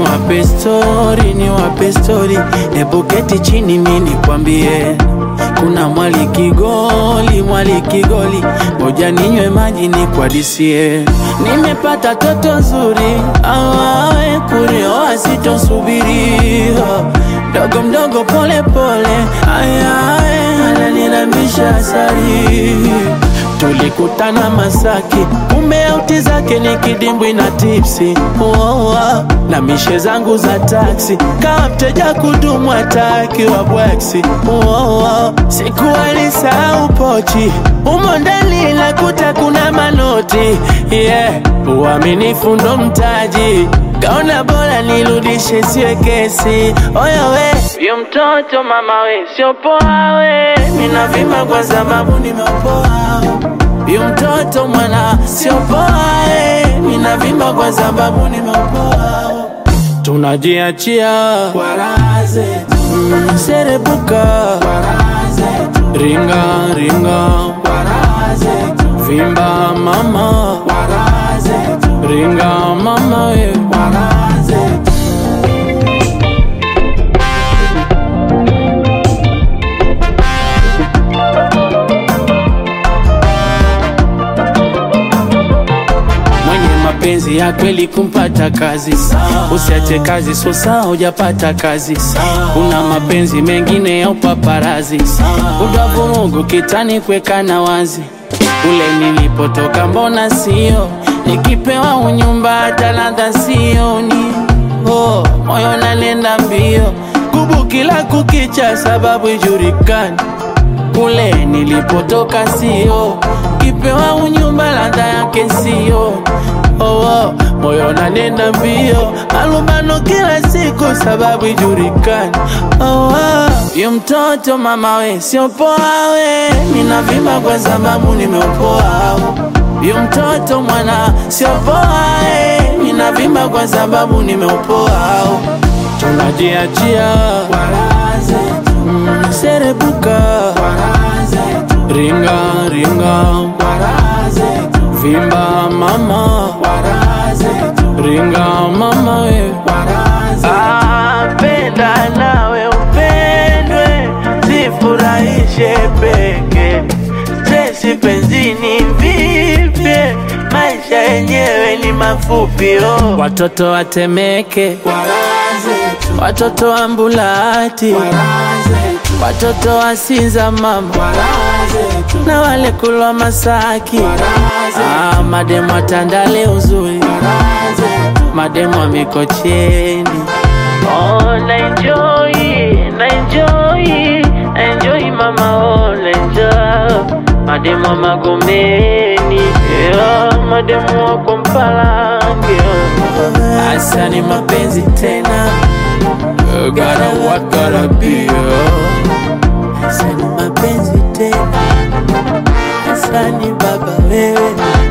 wape stori, ni wape stori, hebu keti chini mi nikwambie. Kuna mwali Kigoli, mwali Kigoli, ngoja ninywe maji nikwadisie. Nimepata toto zuri, awawe kurioa sitosubiri, mdogo mdogo pole pole, ayaye ananirambisha asari Tulikutana Masaki, kumbe auti zake ni kidimbwi na tipsi oh, oh, na mishe zangu za taksi, kama mteja kudumu ataki wa bweksi oh, oh, siku alisahau pochi umo ndani lakuta kuna manoti yeah. Uaminifu ndo mtaji, kaona bora nirudishe siwe kesi. Oya we, yo mtoto mama we, sio poa we, mina vima kwa sababu nimeopoa Yu mtoto mwana sio poa eh, mina vimba kwa sababu nimeopoa. Tunajiachia kwa raha zetu, mm, serebuka kwa raha zetu, ringa ringa kwa raha zetu, vimba mama kwa raha zetu, ringa mama we kwa raha zetu. mwenye mapenzi ya kweli kumpata kazi, usiache kazi sosa hujapata kazi. Kuna mapenzi mengine ya upaparazi, udavurugu kitani kwekana wazi. Kule nilipotoka mbona sio, nikipewa unyumba hata ladha sioni. Oh, moyo nanenda mbio, kubu kila kukicha, sababu ijulikani kule nilipotoka sio, kipewa unyumba ladha yake sio. Oh, oh, moyo nanenda mbio, alumbano kila siku sababu ijulikani. Oh, oh, yu mtoto mama we sio poa we, mina vimba kwa sababu nimeopoa. Yu mtoto mwana sio poa we, mina vimba kwa sababu nimeopoa. Tunajiachia kwa raha zetu, mm, serebuka kwa raha zetu, ringa ringa kwa raha zetu, vimba mama kwa raha zetu, ringa mama we kwa raha zetu. Ah, penda nawe upendwe, zifurahishe peke stresi penzini vipye, maisha yenyewe ni mafupi oh. Watoto watemeke kwa raha zetu, watoto wa Mbulati kwa raha zetu, watoto wa Sinza mama kwa raha zetu, na wale kulwa Masaki kwa raha zetu, ah, mademu wa Tandale uzuri kwa raha zetu, mademu wa Mikocheni Oh, na enjoy, na enjoy, na enjoy mama, oh, na enjoy. Mademu wa Magomeni, yeah, mademu wa kwa Mpalange, yeah. Asa ni mapenzi tena, You gotta what gotta be, yeah. Asa ni mapenzi tena, asa ni baba wewe